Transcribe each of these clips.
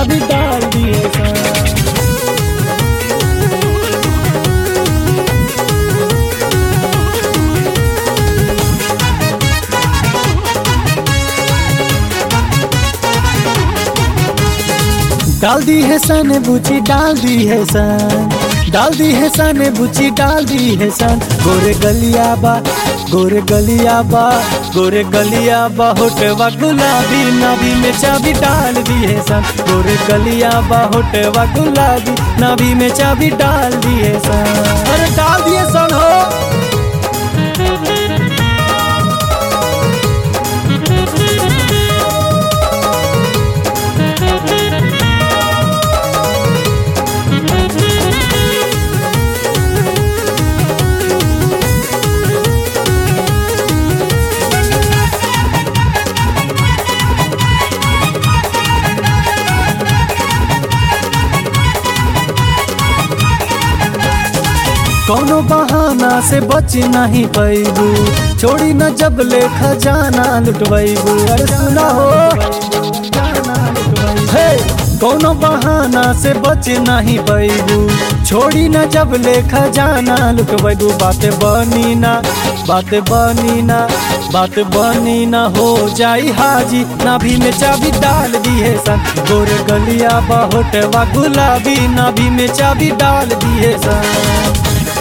चाबी डाल दिए सन डाल दी है सन बुची डाल दी है सन डाल दी है सन बुची डाल दी है सन गोरे गलिया बा गोरे गलिया बा गोरे गलिया बा होटवा गुलाबी नाभी में चाबी डाल दी है सन गोरे गलिया बा होटवा गुलाबी नाभी में चाबी डाल दी है सन अरे डाल दिए सन हो कौनो बहाना से बच नहीं पैबू छोड़ी न जब ले खजाना लुटबैबू अरे सुना हो हे कौनो बहाना से बच नहीं पैबू छोड़ी न जब ले खजाना लुटबैबू बात बनी ना बात बनी ना बात बनी ना हो जाई हाजी नाभी में चाबी डाल दी है सन गोर गलिया बहुटवा गुलाबी नाभी में चाबी डाल दी है सन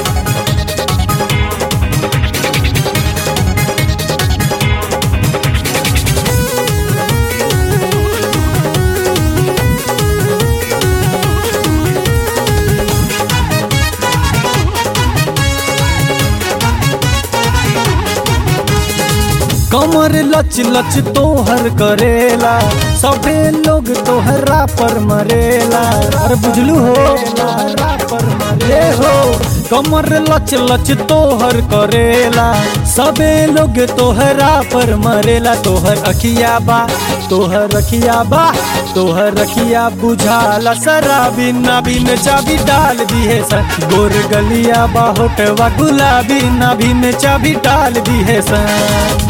कमर लच लच तोहर करेला सभे लोग तोहरा पर मरेला अरे बुझलू हो पर मरे हो कमर लच लच तोहर करेला सबे लोग तोहरा पर मरेला तोहर अखिया बा तोहर अखिया बा तोहर अखिया बुझाला शराबी नाभी में चाबी डाल दी है सर गोर गलिया बा होटवा गुलाबी नाभी में चाबी डाल दी है सर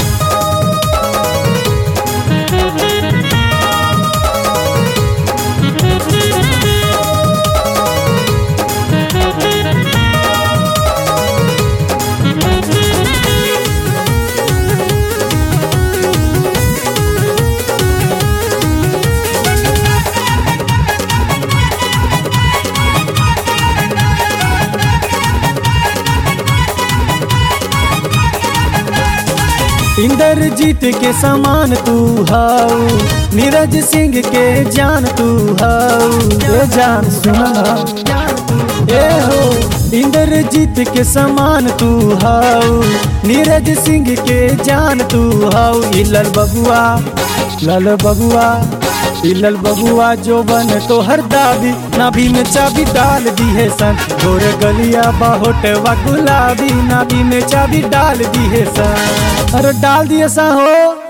इंद्रजीत के समान तू हाउ नीरज सिंह के जान तू हाउ ए जान सुना ए हो इंद्रजीत के समान तू हाउ नीरज सिंह के जान तू हाउ इलल बबुआ लल बबुआ इलल बबुआ जो बन तो हर दाबी नाभी में चाबी डाल दी है सन गोर गलिया बाहोटवा गुलाबी नाभी में चाबी डाल दी है सन अरे डाल दिए सा हो